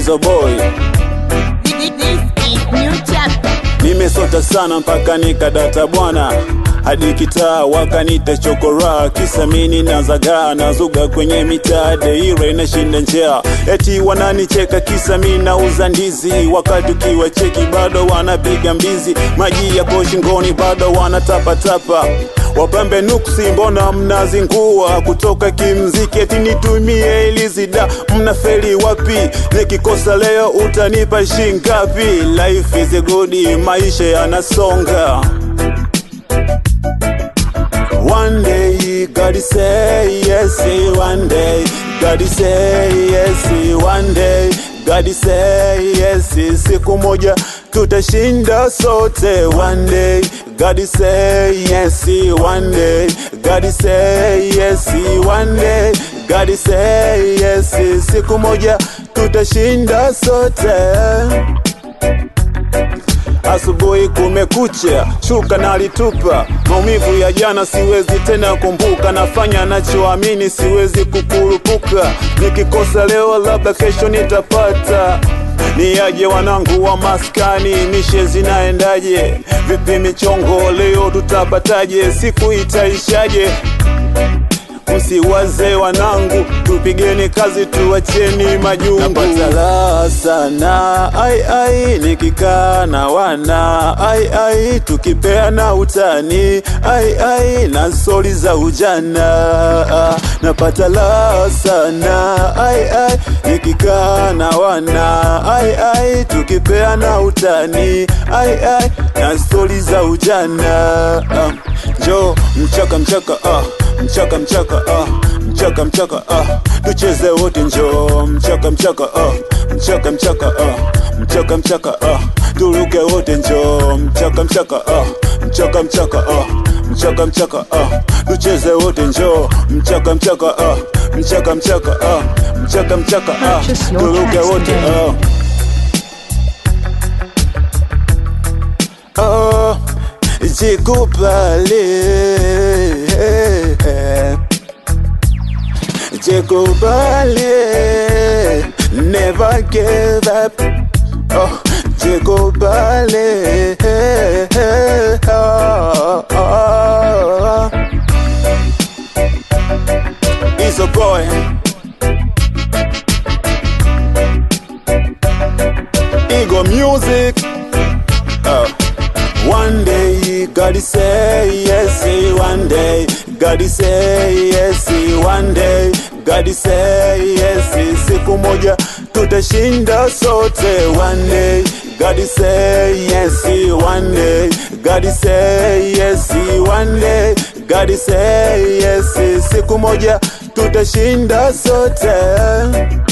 Izo boy This is new chapter. nimesota sana mpaka nikadata bwana hadi kitaa wakanita chokora kisa mini nazagaa nazuga kwenye mitaa deire inashinda njaa eti wananicheka kisa mi nauza ndizi wakati ukiwa cheki bado wanapiga mbizi maji yapo shingoni bado wanatapatapa wapambe nuksi mbona mnazingua kutoka kimziki eti nitumie ilizida mnafeli wapi nikikosa leo utanipa shingapi life is a good maisha yanasonga One day, God say yes, one day, God say yes, one day, God say yes, siku moja tutashinda sote. One day, God say yes, one day, God say yes, one day, God say yes, siku moja tutashinda sote. Asubuhi kumekucha, shuka nalitupa. Maumivu ya jana siwezi tena kumbuka, nafanya nachoamini, siwezi kukurupuka. Nikikosa leo, labda kesho nitapata. Niaje wanangu wa maskani, mishe zinaendaje? Vipi michongo leo tutapataje? Siku itaishaje? Msiwaze wanangu, tupigeni kazi, tuacheni majungu. Napata raha sana ai ai, nikikaa na wana ai ai, tukipeana utani ai ai, na stori za ujana. Napata raha sana ai ai, nikikaa na wana ai ai, tukipeana utani ai ai, na stori za ujana. Jo mchaka mchaka ah mchaka mchaka ah mchaka mchaka ah tucheze wote njo mchaka mchaka ah mchaka mchaka ah mchaka mchaka ah turuke wote njo mchaka mchaka ah mchaka mchaka ah mchaka mchaka ah tucheze wote njo mchaka mchaka ah mchaka mchaka ah mchaka mchaka ah Purchase your turuke tracks wote today. ah oh jikubali jikubali never give up oh jikubali oh, oh. He's a boy Ego music oh. One day, God say yes, one day, God say yes, one day, God say yes, siku moja tutashinda sote. One day, God say yes, one day, God say yes, one day, God say yes, siku moja tutashinda sote.